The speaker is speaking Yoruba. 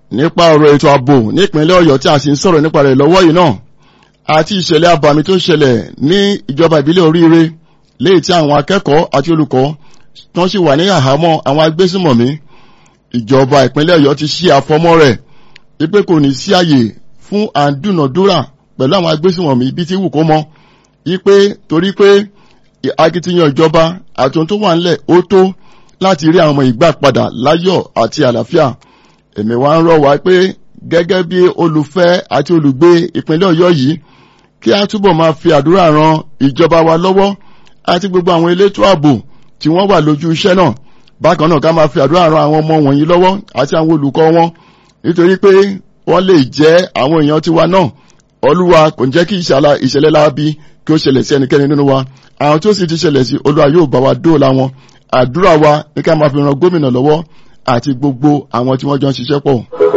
nípa ọ̀rọ̀ ètò ààbò nípínlẹ̀ ọ̀yọ́ tí a sì ń sọ̀rọ̀ nípa rẹ̀ lọ́wọ́ yìí náà àti ìṣẹ̀lẹ̀ abàmì tó ṣẹlẹ̀ ní ìjọba ìbílẹ̀ oríire léyìí tí àwọn akẹ́kọ̀ọ́ àti olùkọ́ tó sì wà ní àhámọ́ àwọn agbésùmọ̀mí ìjọba ìpínlẹ̀ ọ̀yọ́ ti ṣí àfọmọ́ rẹ̀ wípé kò ní sí àyè fún àdúnàdúrà pẹ̀lú àwọn agbésùmọ̀mí bí ti wù kó mọ́ wípé torí pé akitiyan ìjọba àti ohun tó wà ńlẹ̀ ó tó láti rí àwọn ọmọ ìgbà padà láyọ̀ àti àlàáfíà èmi wá ń rọ̀ wá pé gẹ́gẹ́ bí olùfẹ́ àti olùgbé ìpínlẹ̀ ọ̀yọ́ yìí kí a túbọ̀ máa fi àdúrà ran ìjọba wa lọ́wọ́ àti gbogbo àwọn elétò ààbò tí wọ́n wà lójú iṣẹ́ náà bákan náà ká máa fi àdúrà ran àwọn ọmọ wọ̀nyí lọ́wọ́ àti àwọn olùkọ́ wọn nítorí pé wọ́n lè jẹ́ àwọn èèyàn tiwa náà olúwa kò ní jẹ́ kí ìṣẹ̀lẹ̀ láabi kí ó ṣẹlẹ̀ sí ẹnikẹ́ni nínú wa àwọn tí ó sì ti ṣẹlẹ̀ sí olúwa yóò bá wa dóòlà wọn àdúrà wa ní ká máa fi ran gómìnà lọ́wọ́ àti gbogbo àwọn tí wọ́n jọ ń ṣiṣẹ́ pọ̀.